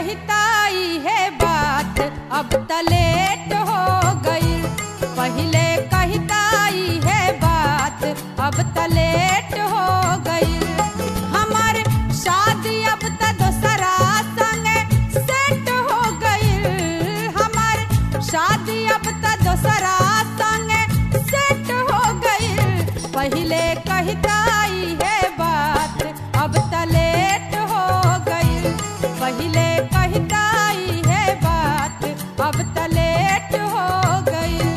कहताई है बात अब तलेट हो गई पहले कहताई है बात अब तलेट हो गई हमार शादी अब त दोसरा संगे सेट हो गई हमार शादी अब त दोसरा संगे सेट हो गई पहले कहताई है बात अब तलेट हो गई पहले कहताई है बात अब तलेट हो गई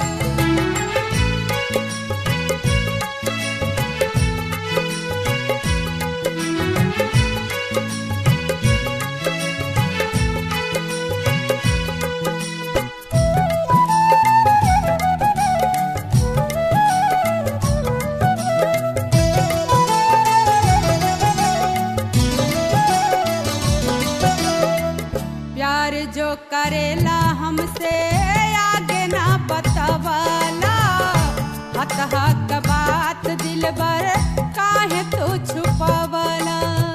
प्यार जो करेला हमसे आगे ना बतवाला हत हक बात दिल बर काहे तू छुपवला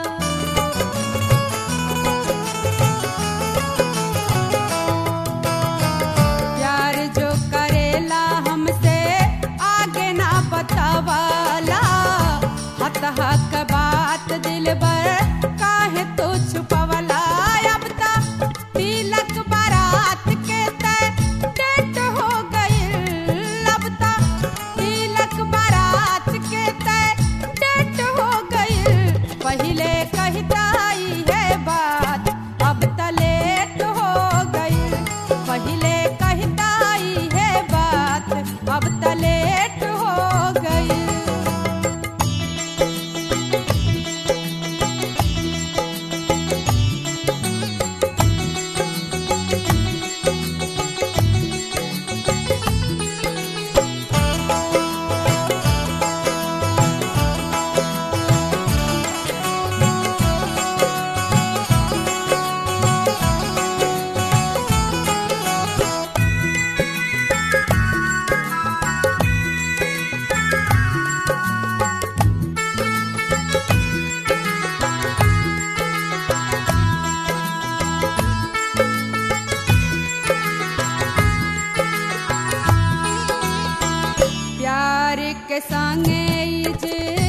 प्यार जो करेला हमसे आगे ना बतवाला हत हक बात दिल बर काहे तू छुपवला अब त तिलक बारात के तय डेट हो गई अब त तिलक बारात के तय डेट हो गई पहले कहताई है बात अब त लेट हो गई पहले कहताई है बात अब त लेट हो गई प्यार के संगे ई जे